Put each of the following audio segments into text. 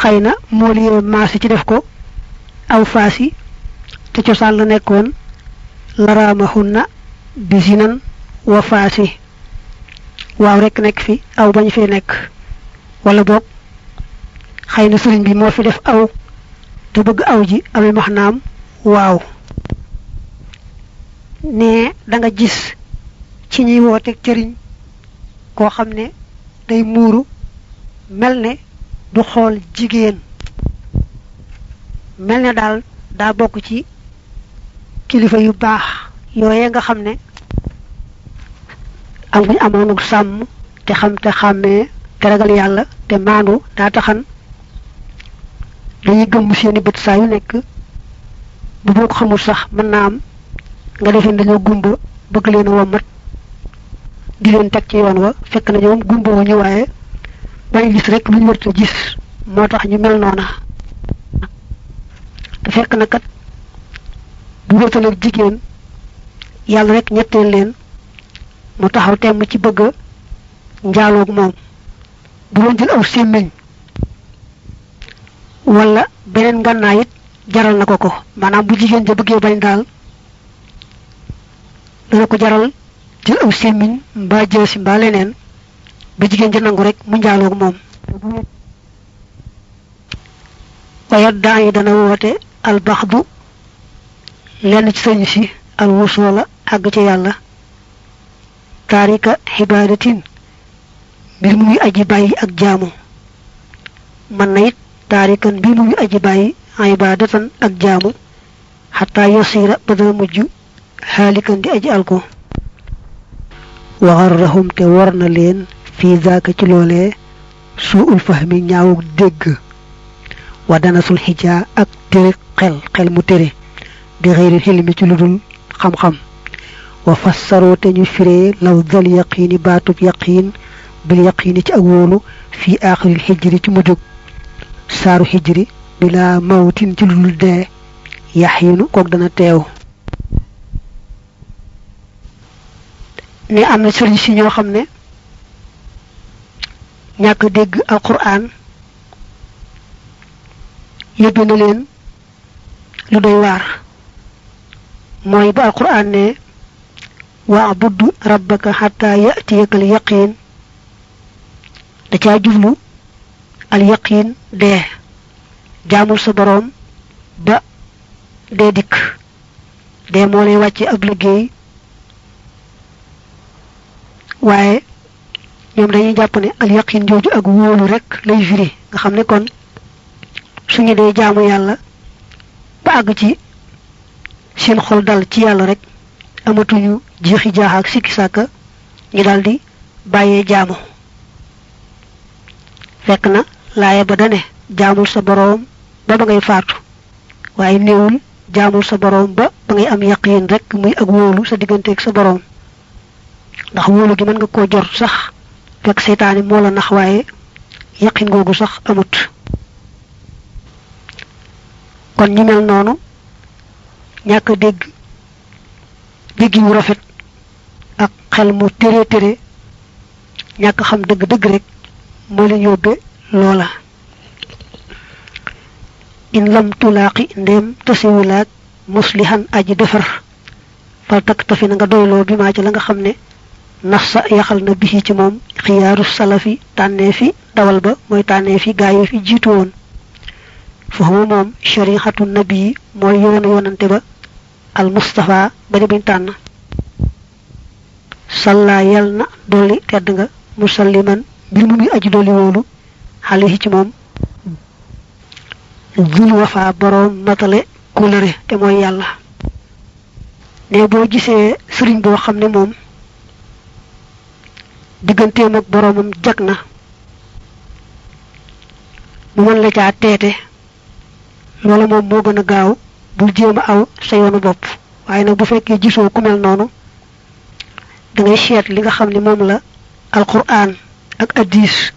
xëy na moo liyee maasi ci def ko aw faasi te cosaan la nekkoon laraamahunna bi zinan wa faasi waaw rek nekk fi aw bañ fee nekk wala boog xëy na sëriñ bi moo fi def aw te bëgg aw ji amee maxnaam waaw ne da nga gis ci ñuy wooteeg cëriñ koo xam ne day muuru mel ne du xool jigéen mel ne daal daa bokk ci kilifa yu baax yooye nga xam ne am guñ amoonuk sàmm te xam te xàmmee te ragal yàlla te maandu daa taxan dañuy gëmm seeni bët saa yu nekk bu boo ko xamul sax mën naa am nga defee dañoo gumba bëgg leen a wommat di leen teg ci yoon wa fekk na ñoom gumba wu ñu waaye bañ gis rek lu ñu warta gis moo tax ñu mel noona te fekk na kat bu wéetaleeg jigéen yàlla rek ñetteel leen mu taxaw temm ci bëgg a njaaloog moom bu doon jël aw sémmiñ wala beneen ngànnaay it jaral na ko ko maanaam bu jigéen ja bëggee bañ daal dana ko jaral jël aw sémmiñ mbaa jësi mbaa leneen ba jigéen ja nangu rek mu njaaloog moom waaye daa yi dana woote albaxdu lenn ci sëñ si al wusoola àgg ci yàlla taarika xibaadatin mbir muy aji bàyyi ak jaamu mën na it taarikan mbir muy aji bàyyi ibaadatan ak jaamu xataa yasiira ba dana mujj xaalikan di aji alko waxarrahum te war na leen fii zaaka ci loolee suul fahmi ñaawuk dégg wa danasul xijaa ak tere xel xel mu tere bi xëyri xilmi ci lu dul xam-xam wa fassaroo te ñu firee law dal yaqiini baatub yaqiin bil yaqiini ci ak wóolu fii aaxiril xijri ci mujjug saaru xijri bila mawtin ci lu dul dee yaxiinu kook dana teew ne am na sëriñ si ñoo xam ne ñàkk dégg alquran yóbbe na leen lu doy waar mooy ba alquran ne waabud rabbaka xata yatiyaka al yaqin da caa jublu al yaqin dee jaamul sa boroom ba dee dikk dee moo lay wàcce ab liggéey waaye ñoom dañuy jàpp ne al yaqin jooju ak wóolu rek lay firi nga xam ne kon suñu dee jaamu yàlla ba àgg ci seen xol dal ci yàlla rek amatuñu jeexi jaax ak sikki sàkka ñu daldi bàyyee jaamu fekk na laaya ba dane jaamul sa boroom ba ba ngay faatu waaye néewul jaamul sa boroom ba ba ngay am yaqiin rek muy ak wóolu sa digganteeg sa boroom ndax wóolu gi mën nga koo jor sax fekk seytaane moo la nax waaye yaqin googu sax amut kon ñu mel noonu ñàkk a dégg dégg yu rafet ak xel mu tere tere ñàkk xam dëgg-dëgg rek moo leen yóbbe loola in lam tulaaqi ndéem tasiwulaak muslihan aji defar fal takk tafi na nga doyloo bi maa ci la nga xam ne nafsa yaxal na bisi ci moom xiyaaru salafi tànnee fi dawal ba mooy tànnee fi gaa yi fi jiitu woon foofu moom sharixatu nabi mooy yoonu yoonante ba al mustafa ba di bañ tànn salla yal na dolli tedd nga musalliman mbir mu muy aji dolli wóolu xale ci moom zul wafa boroom matale kóllëre te mooy yàlla ne boo gisee sëriñ boo xam ne moom digganteem ak boroomam jag na mu mën la caa teete loola moom moo gën a gaaw bul jéem a aw sa yoonu bopp waaye nag bu fekkee gisoo ku mel noonu da ngay seet li nga xam ne moom la alquran ak addis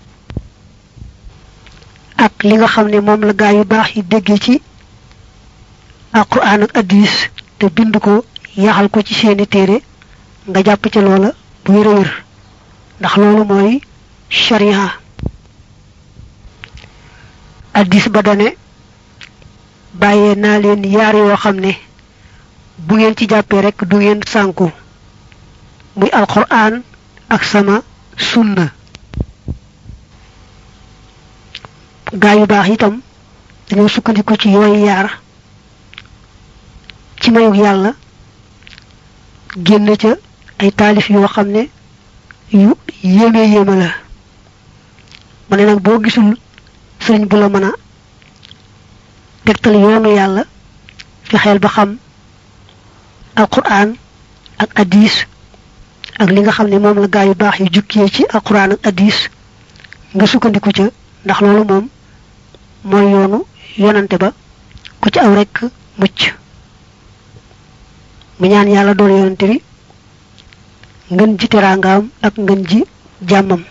ak li nga xam ne moom la gaa yu baax yi déggee ci alquran ak addis te bind ko yaxal ko ci seeni téere nga jàpp ca loola bu wér a wér ndax loolu mooy sharia addis ba dane bàyyee naa leen yaar yoo xam ne bu ngeen ci jàppee rekk du ngeen sànku muy alquran ak sama sunna gaa yu baax itam dañoo sukkandiku ci yooyu yaar ci mayug yàlla génn ca ay taalif yoo xam ne yu yéeme yéeme la ma ne nag boo gisul sëriñ bu la mën a tegtal yoonu yàlla fexeel ba xam alquran ak hadis ak li nga xam ne moom la gaa yu baax yu jukkee ci alquran ak hadis nga sukkandiku ca ndax loolu moom mooy yoonu yonante ba ku ci aw rekk mucc mu ñaan yàlla doon yonante bi ngën ji teraangaam ak ngën ji jàmmam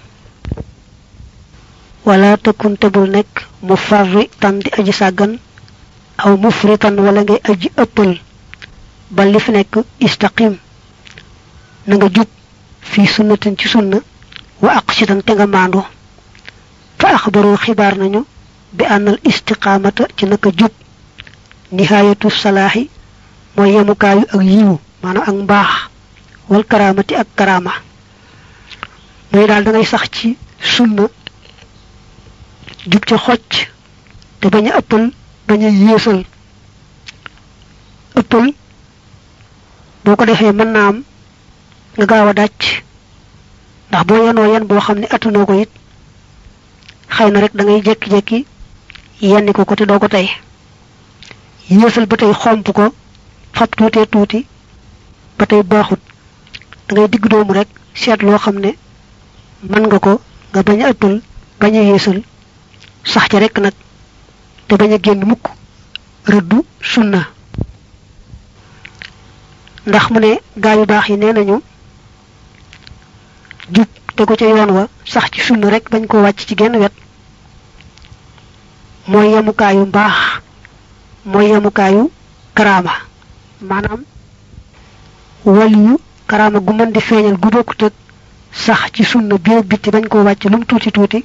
wala tëkkun tebul nekk mu farri tan di aji sàggan aw mufritan wala ngay aji ëppal ba li fi nekk istaqim na nga jub fii sunnatin ci sunna wa aqsitan te nga maandu fa axbaru xibaar nañu bi ànnal istiqaamata ci naka jub nihaayatu salaaxi mooy yemukaayu ak yiwu maanaam ak mbaax wal karaamati ak karaama muy daal da ngay sax ci sunna jub ca xocc te bañ a ëppal bañ a yéesal ëppal boo ko defee mën naa am nga gaaw a dàcc ndax boo yenoo yen boo xam ne attanoo ko it xëy na rek da ngay jekki-jekki yenni ko ko te doo ko tey yéesal ba tey xomp ko fab tuutee tuuti ba tey baaxut da ngay digg doomu rek seet loo xam ne mën nga ko nga bañ a ëppal bañ a yéesal sax ca rek nag te bañ a génn mukk rëddu sunna ndax mu ne gaa yu baax yi nee nañu jub te ko ca yoon wa sax ci sunna rek bañ koo wàcc ci genn wet mooy yemukaayu mbaax mooy yemukaayu karaama maanaam waliyu karaama gu mën di feeñal gu bokkut ak sax ci sunna biir bitti bañ koo wàcc lu mu tuuti tuuti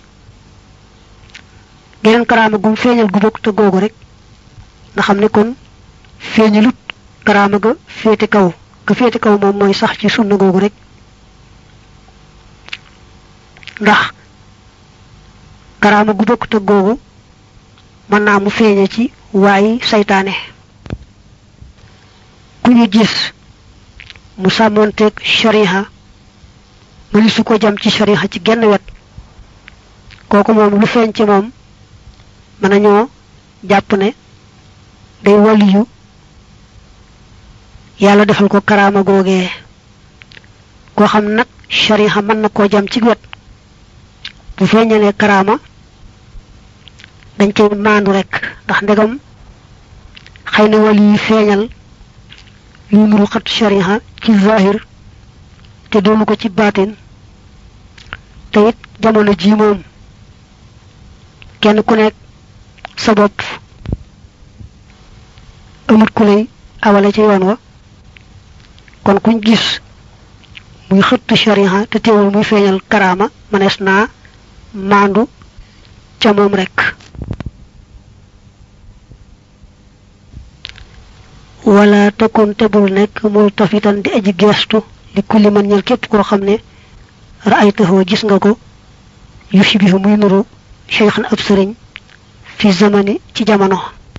geneen karaama gum feeñal gu bokkut ak googu rek nga xam ne kon feeñalut karaama ga féete kaw ga féete kaw moom mooy sax ci sunna googu rek ndax karaama gu bokkut ak googu mën naa mu feeñe ci waayi saytaane ku ñu gis mu sàmmoonteeg shariha mëni su ko jam ci shariha ci genn wet kooku moom lu feeñ ci moom mën nañoo jàpp ne day waliyu yàlla defal ko karaama googee koo xam nag shariha mën na koo jam ci wet bu feeñalee karaama dañ cay maandu rek ndax ndegam xëy na wali yi feeñal yu nuru xat shariha ci zahir te doonu ko ci baatin te it jamono ji moom kenn ku nekk sa bopp amut ku lay awale ci yoon wa kon kuñ gis muy xëtt shariha te teewul muy feeñal karaama mënees naa maandu ca moom rek wala takun tebul nekk mul tafitan di aji geestu li kulli man ñel képp koo xam ne ra'aytahu gis nga ko yushbihu muy nuru cheikhan ab sëriñ fi zamani ci jamono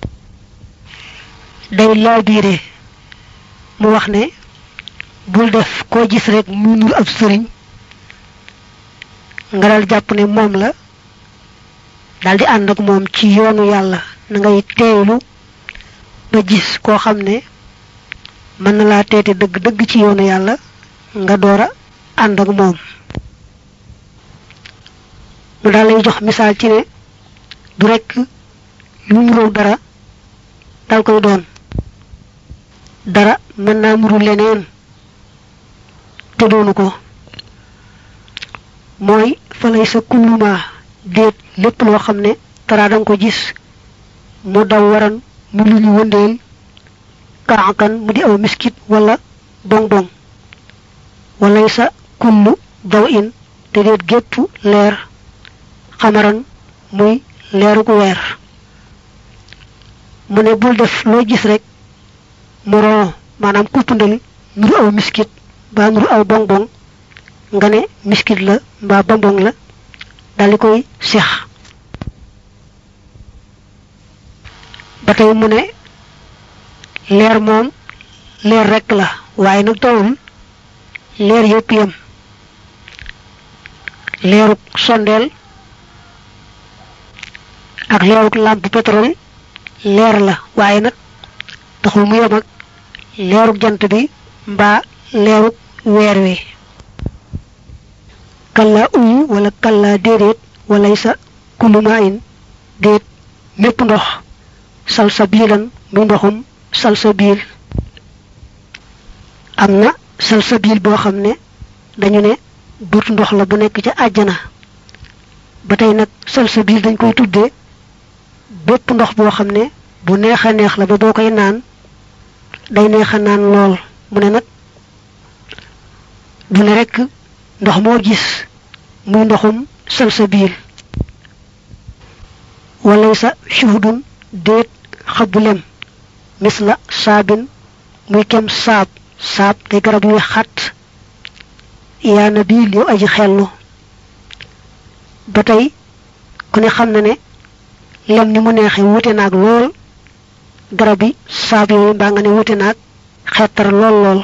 day laabiire mu wax ne bul def koo gis rek muy nuru ab sëriñ nga dal jàpp ne moom la dal di ànd ak moom ci yoonu yàlla na ngay teeylu ba gis koo xam ne mën na laa teete dëgg dëgg ci yoonu yàlla nga door a ànd ak moom mu daal lay jox misaal ci ne du rekk lu nuroo dara dal koy doon dara mën naa nuru leneen te doonu ko mooy fa lay sa kulluma déet lépp loo xam ne tara danga ko gis mu daw waran mu lu ñu wëndeel kaakan mu di aw miskit wala bong bong walay sa kullu daw in te déet gépp leer xamaran muy leeru gu weer mu ne bul def loo gis rek mu ron maanaam kuppandali nuru aw miskit mbaa nuru aw bonbon nga ne miskit la mbaa bonbon la daldi koy seex ba tey mu ne leer moom leer rekk la waaye nag tawul leer yépp yam leeruk sondeel ak leeruk làmp pétrole leer la waaye nag taxul mu yem ak leeruk jant bi mbaa leeruk weer wi kalla uyu wala kalla déedéet walay sa kuluma in déet mépp ndox sal sa biilan muy ndoxum sal sa biil am na sal sa biil boo xam ne dañu ne duut ndox la bu nekk ca àjjana ba tey nag sal sa biil dañ koy tuddee bépp ndox boo xam ne bu neex a neex la ba boo koy naan day neex a naan lool mu ne nag du ne rekk ndox moo gis muy ndoxum sal sa biil walay sa shuhudun déet xabu lem mis la saabin muy kem saab saab day garab yuy xat yaa na biil yow aji xellu ba tey ku ne xam na ne lem ni mu neexe wute naag lool garab yi saab yooyu mbaa nga ne wute naag xettar lool lool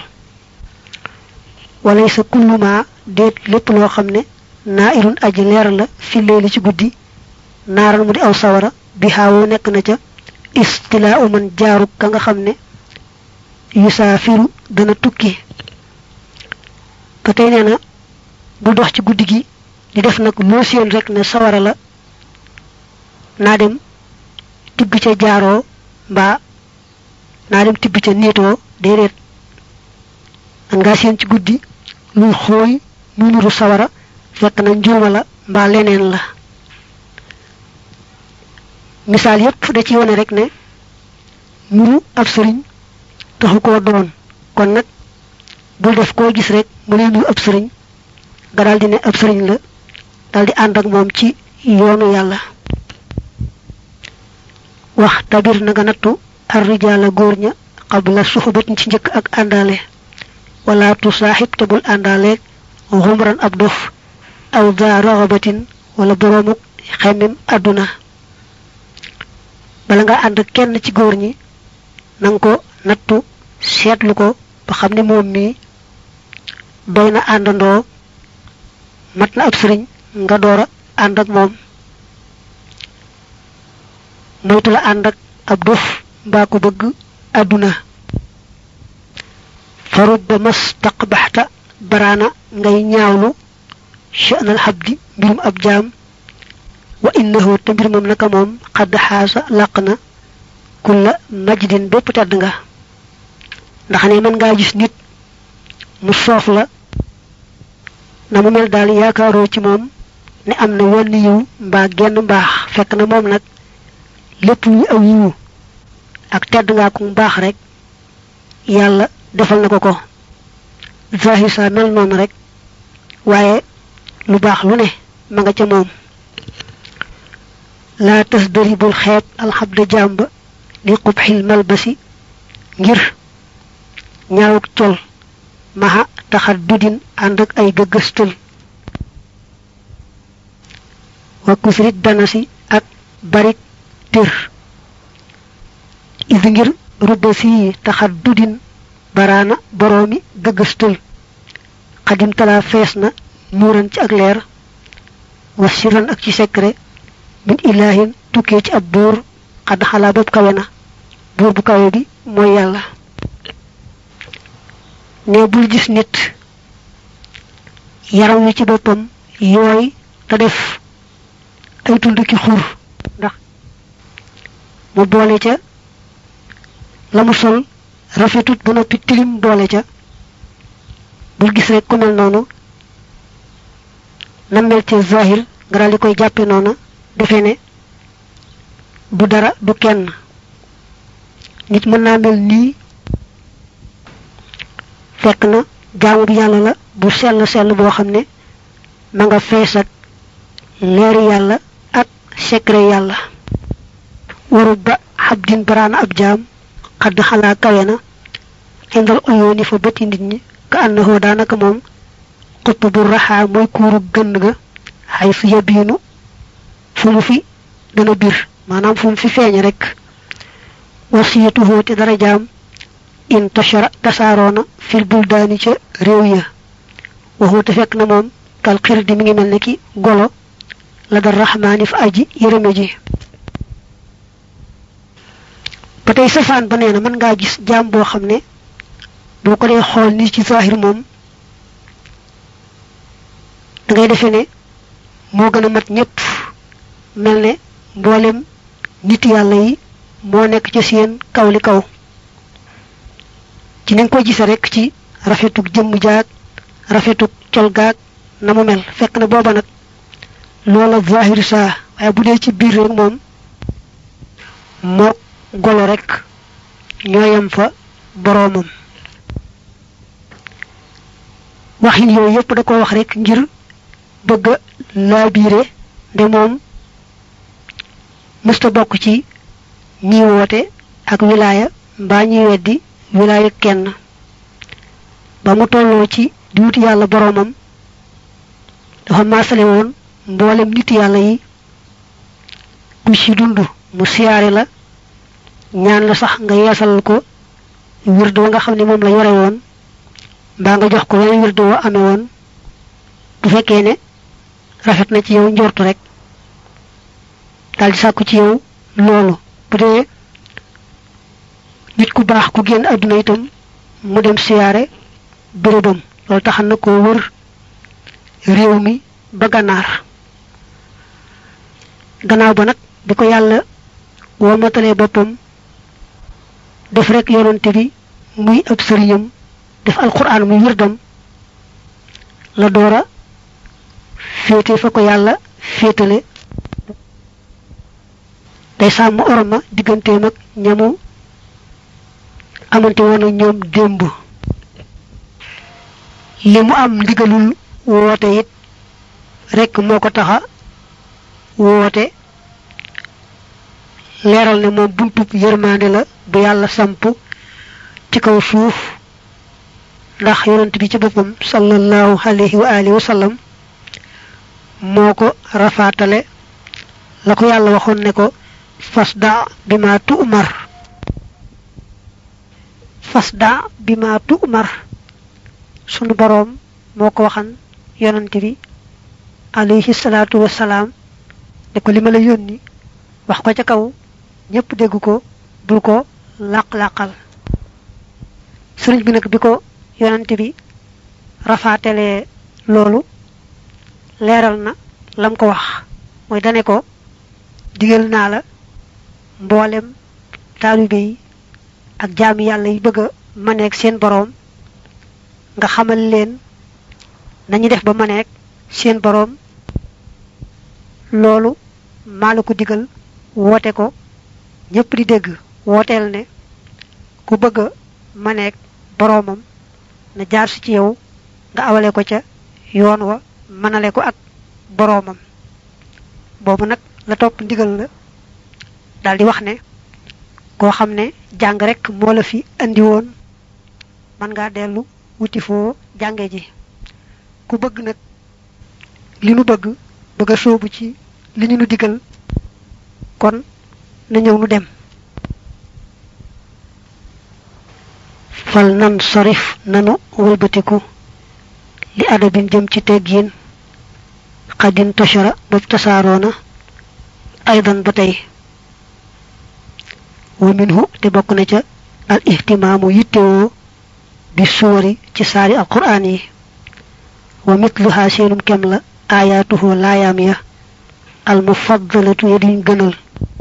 walay sa kulluma déet lépp loo xam ne naa irun aji leer la fi leeli ci guddi naaral mu di aw sawara bi xaawoo nekk na ca istilaa uman jaaru ka nga xam ne yusaafiru dana tukki ba tey nee na bu dox ci guddi gi di def nag loo seen rek ne sawara la naa dem tibb ca jaaroo mbaa naa dem tibb ca niitoo déedéet man ngaa seen ci guddi luy xooy muy nuru sawara fekk na njuuma la mbaa leneen la misaal yépp da ci wone rek ne nuru ab sëriñ taxu koo doon kon nag bul def koo gis rek mu ne nuru ab sëriñ nga daldi ne ab sëriñ la daldi ànd ak moom ci yoonu yàlla wax tabir na nga nattu ar rijaala góor ña qabla suxbatin ci njëkk ak àndaale wala tu saaxib te bul àndaaleeg xumran ab dof aw daa raxabatin wala boroomuk xemmem àdduna bala nga ànd kenn ci góor ñi nanga ko nattu seetlu ko ba xam ne moom mii doy na àndandoo mat na ab sëriñ nga door a ànd ak moom moytu la ànd ak ab dof mbaa ko bëgg àdduna farub ba mas taqbaxta baraana ngay ñaawlu sha'nal xabdi mbirum ab jaam wa innahu te mbir moom naka moom xadd xaasa làq na kulla majdin bépp tedd nga ndax ne mën ngaa gis nit mu soof la na mu mel daal yaakaaroo ci moom ne am na wenn yiw mbaa genn mbaax fekk na moom nag lépp luy aw yiwu ak tedd ngaa ko mbaax rek yàlla defal na ko ko zahir sa mel noonu rek waaye lu baax lu ne ma nga ca moom laa tas dari bul xeeb alxabda jàmba li qubxil malbasi ngir ñaawuk col maxa taxat dudin ànd ak ay gëgëstal wa kusrit danasi ak barik tër is ngir rubba si taxat dudin baraana boroomi gëgëstal xadim talaa fees na nuuran ci ak leer wa siran ak ci secret min ilaahin tukkee ci ab buur xadd xalaa bopp kawe na buur bu kawe bi mooy yàlla ne bul gis nit yaram wi ci boppam yooy te def ay tund ki xur ndax mu boole ca la mu sol rafetut ba noppi tilim boole ca bul gis rek ku mel noonu na mel ci zahir nga daal di koy jàppe noona defe ne du dara du kenn nit mën naa mel nii fekk na jaamu bi yàlla la bu sell sell boo xam ne ma nga fees ak leeri yàlla ak secret yàlla waru ba xabdin baraana ab jaam xadd xalaa kawe na indal oyooni fa bëti nit ñi ka ànnahoo daanaka moom xutt bu raxaa mooy kuuru gënn ga xay su yabiinu fu mu fi dana bir maanaam fu mu fi feeñ rek wasiyatuhoo te dara jaam in tashara tasaaroona fil buldaani ca réew ya waxu te fekk na moom kal xir di mi ngi mel ne ki golo la dal raxmaani fa aji yërëme ji ba tey safaan ba nee na mën ngaa gis jaam boo xam ne boo ko dee xool ni ci zahir moom da ngay defee ne moo gën a mat ñëpp mel ne mboolem nit yàlla yi moo nekk ci seen kaw li kaw ci ni nga ko gise rek ci rafetuk jëmm jaag rafetuk col gaag na mu mel fekk na booba nag loola zahir saa waaye bu dee ci biir rek moom moo golo rek ñooyam fa boroomam waxin yooyu yépp da ko wax rek ngir bëgg a laabiire nde moom mësta bokk ci ñi woote ak wilaaya mbaa ñuy weddi wilaaya kenn ba mu tolloo ci di wuti yàlla boroomam dafa maasale woon mboolem nit yàlla yi ku ci dund mu siyaare la ñaan la sax nga yeesal ko wird wa nga xam ne moom la yore woon mbaa nga jox ko wenn wird wa amee woon bu fekkee ne rafet na ci yow njortu rek daal di sàkku ci yow loolu bu dee nit ku baax ku génn àdduna itam mu dem siyaare bérébam loolu taxan na koo wër réew mi ba gànnaar gannaaw ba nag bi ko yàlla womatalee boppam def rek yonante bi muy ab sëriñam def alquran muy wirdam la doora féete fa ko yàlla féetale day sàmm orma digganteem ak ñamu amante woon ak ñoom démb li mu am ndigalul woote it rek moo ko taxa woote leeral ne moom buntub yërmande la bu yàlla samp ci kaw suuf ndax yonent bi ci boppam sallallahu alayhi wa alihi wa sallam moo ko rafaatale la ko yàlla waxoon ne ko fasda bi ma tu'mar fasda bi ma tu'mar sunu boroom moo ko waxan yonent bi alayhi salaatu wasalaam ne ko li ma la yónni wax ko ca kaw ñépp dégg ko bul ko làq-làqal sëriñ bi nag bi ko yonante bi rafaatelee loolu leeral na lam ko wax mooy dane ko digal naa la mboolem taalibe yi ak jaami yàlla yi bëgg a maneeg seen boroom nga xamal leen nañu def ba maneeg seen boroom loolu maa la ko digal woote ko ñépp di dégg wooteel ne ku bëgg a maneeg boroomam na jaar si ci yow nga awale ko ca yoon wa mënale ko ak boroomam boobu nag la topp ndigal la daldi wax ne koo xam ne jàng rek moo la fi andi woon mën ngaa dellu wuti foo jànge ji ku bëgg nag li nu bëgg bëgg a sóobu ci li ñu nu digal kon na ñëw nu dem fal nan sarif nanu wëlbatiku li adabin jëm ci teggiin xadin tashara bopp tasaaroona aydan ba tey wa minhu te bokk na ca al ihtimaamu yittewoo bi suwari ci saari alquraan yi wa mitluha seenum kem la aayaatuhu laayaam ya al mufaddalatu ya diñ gënal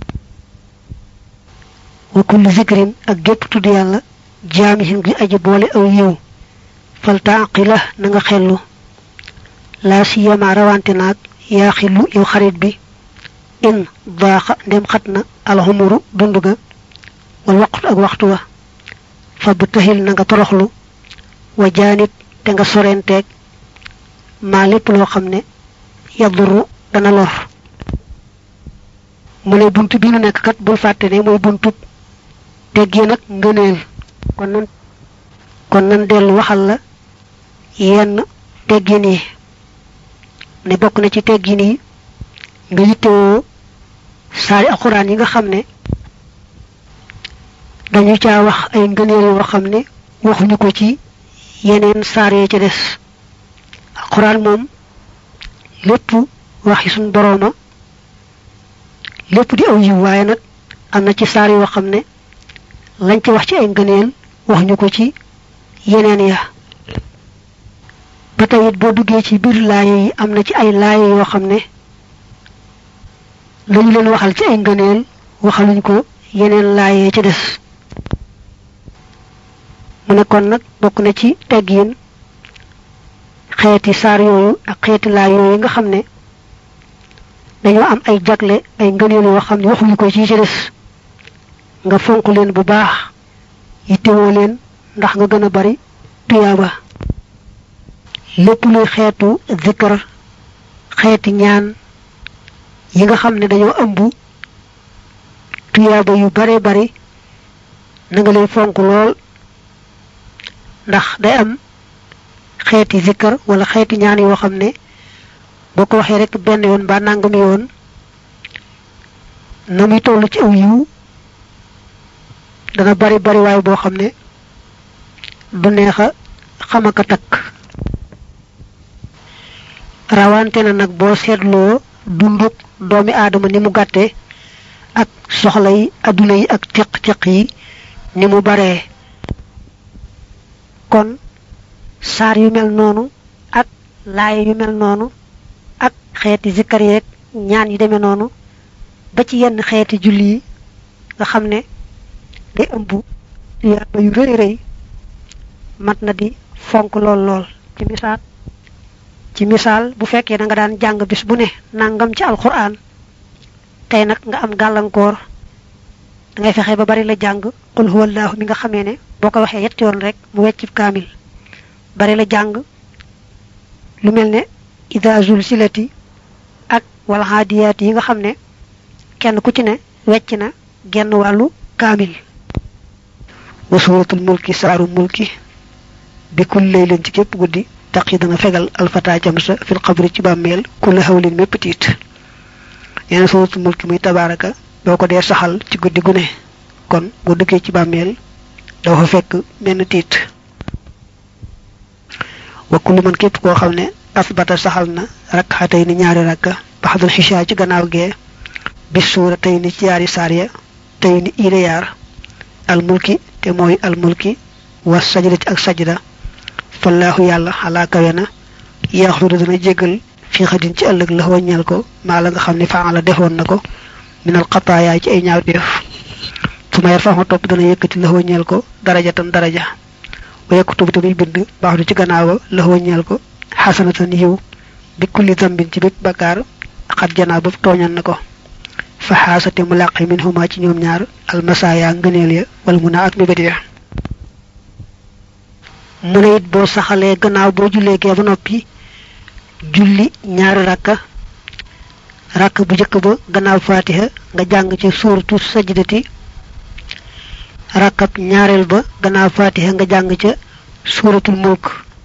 wa kulli zikrin ak gépp tudd yàlla jaamihin gi aji boole aw yiw fal taaqila na nga xellu laa siyama rawante naag yaa xillu yow xarit bi in baaxa ndem xat na alxumuru dund ga wal waqtu ak waxtu wa fa bu taxil na nga toroxlu wa jaanit te nga sorenteeg maa lépp loo xam ne yaduru dana lor mu ne buntu bi nu nekk kat bul fàtte ne mooy buntu teggee nag ngëneel kon nan kon nan dellu waxal la yenn teggin yi ne bokk na ci teggin yi nga yittewoo saari alxuraan yi nga xam ne dañu caa wax ay ngëneel yoo xam ne waxuñu ko ci yeneen saar yee ca des alxuraan moom lépp waxi suñ borooma lépp di aw yiw waaye nag am na ci saar yoo xam ne lañ ci wax ci ay ngëneel waxuñu ko ci yeneen ya ba tey it boo duggee ci biir laaye yi am na ci ay laaye yoo xam ne lañu leen waxal ci ay ngëneel waxaluñ ko yeneen laaye ci des mu ne kon nag bokk na ci teggiin xeeti saar yooyu ak xeeti laay yooyu nga xam ne dañoo am ay jagle ay ngëneel yoo xam ne waxuñu ko ci ci des nga fonk leen bu baax yittewoo leen ndax nga gën a bari tuyaaba lépp luy xeetu zikkar xeeti ñaan yi nga xam ne dañoo ëmb tuyaaba yu bare bari na nga leen fonk lool ndax day am xeeti zikkar wala xeeti ñaan yoo xam ne boo ko waxee rek benn yoon ba nangami yoon na muy toll ci aw yiw dana bari bari waay boo xam ne du neex a xamaka takk rawante na nag boo seetloo dunduk doomi aadama ni mu gàtte ak soxla yi adduna yi ak tiq-tiq yi ni mu baree kon saar yu mel noonu ak laay yu mel noonu ak xeeti zikkar yeeg ñaan yi demee noonu ba ci yenn xeeti julli yi nga xam ne day ëmb yàlla yu rëy rëy mat na di fonk lool lool ci misaal ci misaal bu fekkee da nga daan jàng bis bu ne nangam ci alquran tey nag nga am gàllankoor da ngay fexe ba bari la jàng qul huwallahu mi nga xamee ne boo ko waxee yetti yoon rek mu weccib kaamil bari la jàng lu mel ne ida zulsilati ak wal haadiyaat yi nga xam ne kenn ku ci ne wecc na genn wàllu kaamil wa suratul mulki saaru mulki bi kul laylan ci képp guddi taq yi dana fegal alfata jamsa fil xabri ci bàmmeel kulla hawlin mépp tiit yeneen suratul mulki muy tabaraka boo ko dee saxal ci guddi gu ne kon boo dëkkee ci bàmmeel doo fa fekk benn tiit wa kullu man képp koo xam ne asbata saxal na rakka tey ni ñaari rakka baxdul xisha ci gannaaw gee bis suura tey ni ci yaari saar ya tey ni iire yaar almulki te mooy almulki wa sajdati ak sajda fallaahu yàlla xalaa kawe na yaxfiru dana jégal fi xadin ci ëllëg la waññal ko maa la nga xam ne faala defoon na ko minal xataayaay ci ay ñaawteef su ma yar faxma topp dana yëkkati la waññal ko darajatan daraja wa yaktubu tamit bind baax du ci gannaaw la waññal ko xasanatan yiw bi kulli zambin ci bépp bakkaar xat janaa ba tooñan na ko fa xaasate mu làqi min huma ci ñoom ñaar almasaaya ngëneel ya wala mun a ak mébét ya mu ne it boo saxalee gannaaw boo jullee gee ba noppi julli ñaari rakka rakk bu njëkk ba gannaaw fatiha nga jàng ci suuratu sajdati rakkab ñaareel ba gannaaw fatiha nga jàng ca suuratul mulk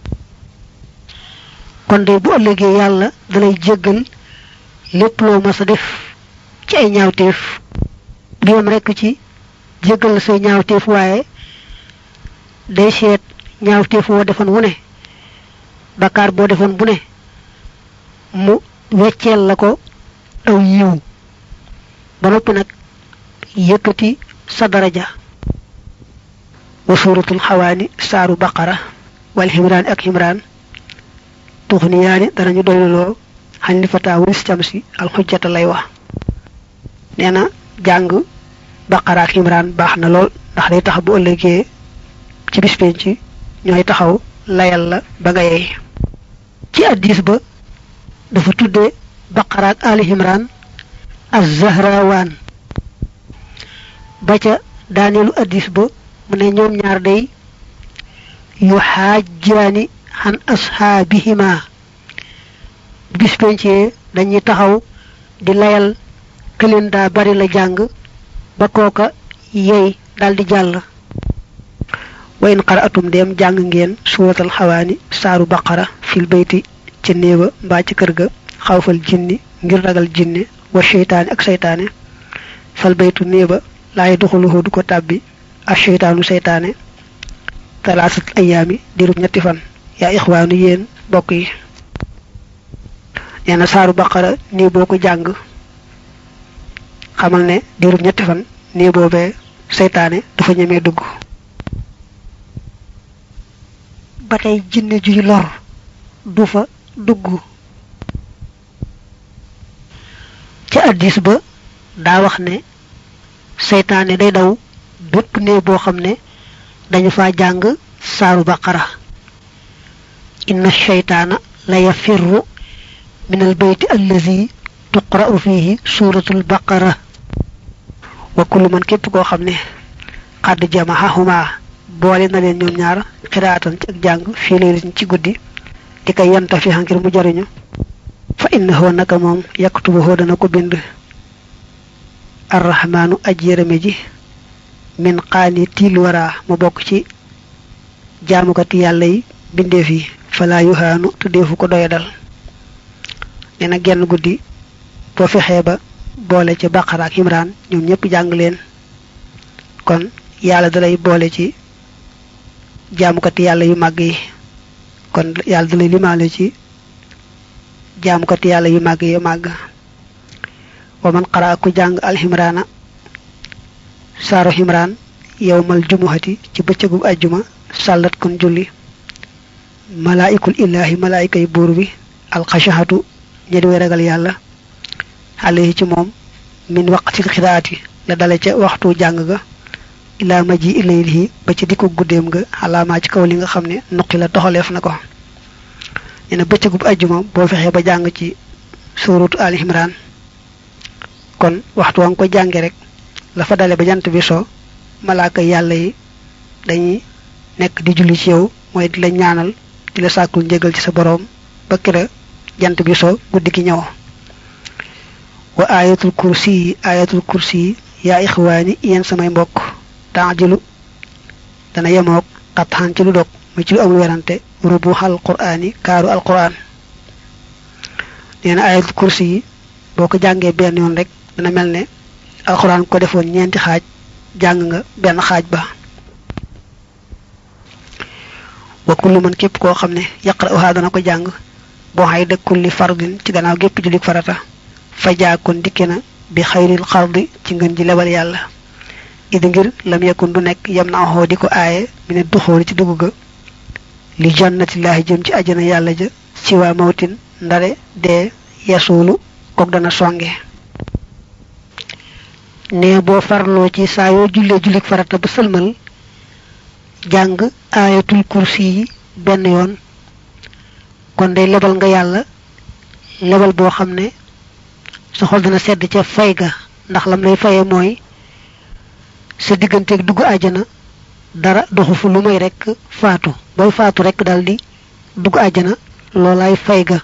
kon de bu ëllëgee yàlla dalay jéggal lépp loo mas a def ci ay ñaawteef du yem rekk ci jéggal la say ñaawteef waaye day seet ñaawteef woo defoon wu ne bakkaar boo defoon bu ne mu wecceel la ko aw yiw ba noppi nag yëkkati sa daraja wa suuratul xawaani saaru baqara wal ximraan ak ximraan tuxniyaani danañu doyluloo xañ li fataa waris cam si alxujjata lay wax nee na jàng baqara ak ximraan baax na lool ndax day tax bu ëllëgee ci bis penc ñooy taxaw layal la ba nga yey ci addis ba dafa tudde baqara ak ali imran az-zahrawaan ba ca daaneelu addis ba mu ne ñoom ñaar day yu xaajjaani xan asxaabihima bis pencee dañuy taxaw di layal këleen daa bari la jàng ba kooka yey daldi jàll wa in qara'atum dem jàng ngeen suuratal xawaani saaru baqara fil bayti ca néeba mbaa ci kër ga xawfal jinni ngir ragal jinne wa seytaane ak seytaane fal baytu néeba laay duxuluhu du ko tàbbi ak seytaanu seytaane talaasat ayaami dirub ñetti fan yaa ixwaanu yéen bokk yi nee na saaru baqara nii boo ko jàng xamal ne dirub ñetti fan nii boobee seytaane dafa ñemee dugg ba tey jinne juy lor du fa dugg ca addis ba daa wax ne seytaane day daw bépp ne boo xam ne dañu fa jàng saaru baqara inna sheytaana la yafirru min al bayti allazi tuqra'u fihi suratul baqara wa kullu man képp koo xam ne xadd jamahahuma boole na leen ñoom ñaar xiraatan ci ak jàng fii laylatin ci guddi di koy yanta fi ngir mu jariñu fa innahu naka moom yaktubuhu dana ko bind arrahmaanu aj yërëme ji min qaani tiil wara mu bokk ci jaamukati yàlla yi bindeef yi falaa yuhaanu te deefu ko doyadal nee na genn guddi boo fexee ba boole ci baqara ak imraan ñoom ñëpp jàng leen kon yàlla dalay boole ci jaamukati yàlla yu màgg yi kon yàlla dalay limaale ci jaamukati yàlla yu màgg yi màgg wa man qara ku jàng alximraana saaru ximraan yowmal jumuhati ci bëccëgu ajjuma sàllat kon julli malaayikul illaahi malaayika yi buur bi alxashahatu ñi di way ragal yàlla alayhi ci moom min waqtil xiraati la dale ca waxtu jàng ga ilaa ma ji ilayhi ba ci dikku guddeem nga xalaamaa ci kaw li nga xam ne nuqi la toxaleef na ko nee na bëccëgub ajjuma boo fexee ba jàng ci suuratu al imran kon waxtu wa nga ko jànge rek la fa dale ba jant bi so malaaka yàlla yi dañuy nekk di julli ci yow mooy di la ñaanal di la sàkkul njëgal ci sa boroom ba kira jant bi so guddi gi ñëw wa ayatul kursi yi ayatul kursi yi yaa ixwaani yéen samay mbokk taajilu dana yemoog xatxaan ci lu dog mu ci lu amul werante rubuxal quraani kaaru alquran nee na ayatul kursi yi boo ko jàngee benn yoon rek dana mel ne alquran ko defoon ñeenti xaaj jàng nga benn xaaj ba wa kullu man képp koo xam ne yaqra'uha dana ko jàng boo xay da kulli fardin ci gannaaw gépp julik farata fa jaakon dikke na bi xayril xardi ci ngën ji lebal yàlla idi ngir lam yakun du nekk yam na axoo di ko aaye mi ne duxooli ci dugg ga li jannatillaahi jëm ci ajana yàlla ja ci waa mawtin ndare dee yasuulu kook dana songe ne boo farloo ci saa yoo jullee jullik farata ba sëlmal jàng aayatul kursi yi benn yoon kon day lebal nga yàlla lebal boo xam ne sa xol dana sedd ca fay ga ndax lam lay faye mooy sa digganteeg dugg àjjana dara doxu fu lu may rekk faatu booy faatu rekk daldi dugg àjjana loolaay fay ga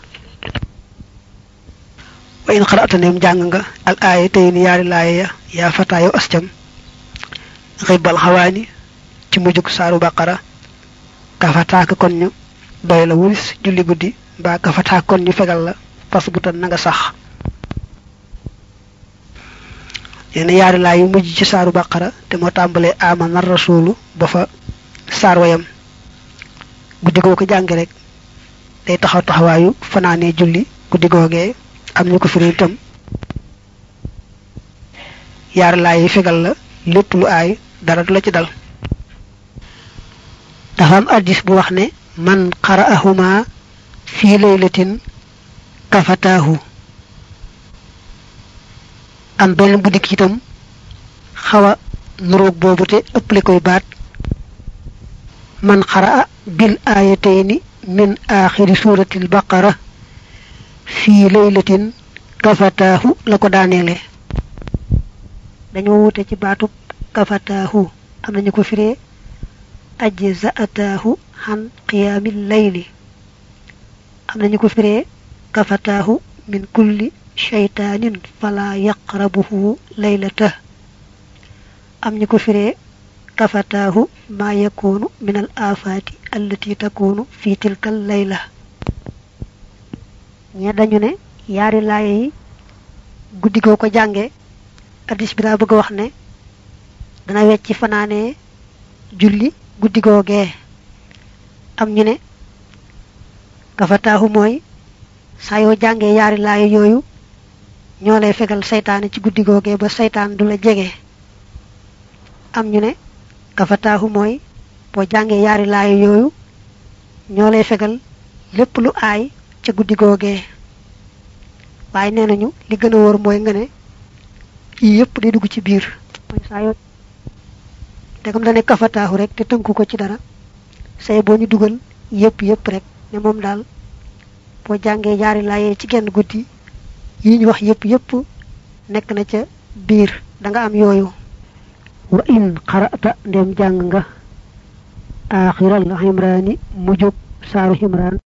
wa in xarata neem jàng nga al aaya tey ni yaari laaya ya yaa fataa yow ascam xibbal xawaani ci mujjug saaru baqara kafataaka kon ñu doy la wulis julli guddi mbaa kafataaka kon ñu fegal la pas bu tan na nga sax yenn yaari laa yu mujj ci saaru baqara te moo tàmbalee amana rasulu ba fa saar wayam guddi goo ko jànge rek day taxaw taxawaayu fanaanee julli guddi googee am ñu ko firi itam yaari laa yi fegal la lépp lu aay dara du la ci dal dafa am addis bu wax ne man qara'ahuma fii laylatin kafataahu am benn bu dikk itam xaw a nuroog boobu te ëpple koy baat man xara'a bil aayatayni min aaxiri suuratil baqara fii laylatin kafataahu la ko daaneele dañoo wute ci baatub kafataahu am nañu ko firee ajza'ataahu xan qiyaamil layli am nañu ko firee kafataahu min kulli shaytaanin fala yaqrabuhu laylata am ñu ko firee kafataahu ma yakunu min al afaati allati takunu fi tilkal layla ñe dañu ne yaari laaye yi guddi goo ko jànge addis bi daa bëgg wax ne dana wecci fanaanee julli guddi googee am ñu ne kafataahu mooy saa yoo jàngee yaari laaye yooyu ñoo lay fegal saytaane ci guddi googee ba saytaan du la jege am ñu ne kafataahu mooy boo jàngee yaari laaye yooyu ñoo lay fegal lépp lu aay ca guddi googee waaye nee nañu li gën a wóor mooy nga ne yii yëpp day dugg ci biir mooy saa yoo degam dane kafataahu rek te tënku ko ci dara say boo ñu dugal yëpp yëpp rek ne moom daal boo jàngee yaari laaye ci genn guddi yi ñu wax yëpp yëpp nekk na ca biir da nga am yooyu wa in qara'ta ndem jàng nga aaxiral ximraani mujjub saaru ximraan